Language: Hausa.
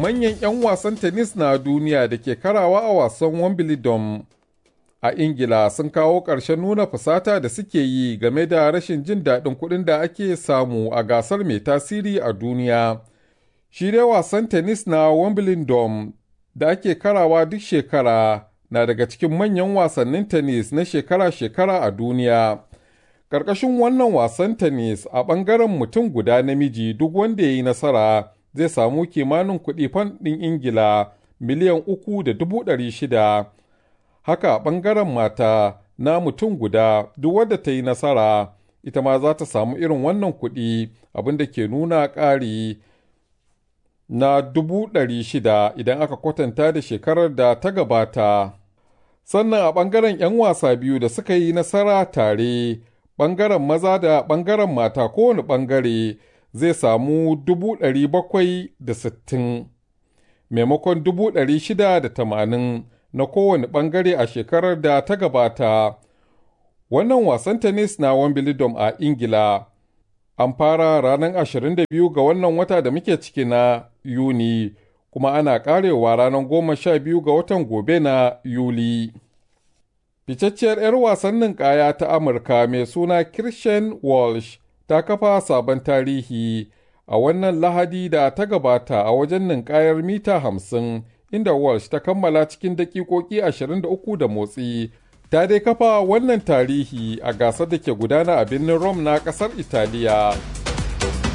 manyan 'yan wasan tennis na duniya da ke karawa a wasan Wimbledon a Ingila sun kawo ƙarshen nuna fusata da suke yi game da rashin jin daɗin kuɗin da ake samu a gasar mai tasiri a duniya. Shi dai wasan tennis na Wimbledon da ake karawa duk shekara na daga cikin manyan wasannin tennis na shekara-shekara a duniya. Ƙarƙashin wannan wasan tennis a ɓangaren mutum guda namiji duk wanda ya yi nasara zai samu kimanin kuɗi fan ɗin Ingila miliyan uku da dubu ɗari shida. Haka a ɓangaren mata na mutum guda duk wadda ta yi nasara ita ma za ta samu irin wannan kuɗi abin da ke nuna ƙari na dubu ɗari shida idan aka kwatanta da shekarar da ta gabata. Sannan a ɓangaren 'yan wasa biyu da suka yi nasara tare, ɓangaren maza da ɓangaren mata kowane ɓangare zai samu dubu ɗari bakwai da sittin maimakon dubu ɗari shida da tamanin na kowane ɓangare a shekarar da ta gabata. Wannan wasan tennis na Wimbledon a Ingila an fara ranar 22 ga wannan wata da muke ciki na Yuni, kuma ana ƙarewa ranar goma sha biyu ga watan gobe na Yuli. Ficacciyar 'yar wasan ninkaya ta Amurka mai suna Christian Walsh ta kafa sabon tarihi a wannan lahadi da ta gabata a wajen ninkayar mita hamsin inda Walsh ta kammala cikin dakikoki 23 da motsi. Ta dai kafa wannan tarihi a gasar da ke gudana a birnin Rome na ƙasar Italiya.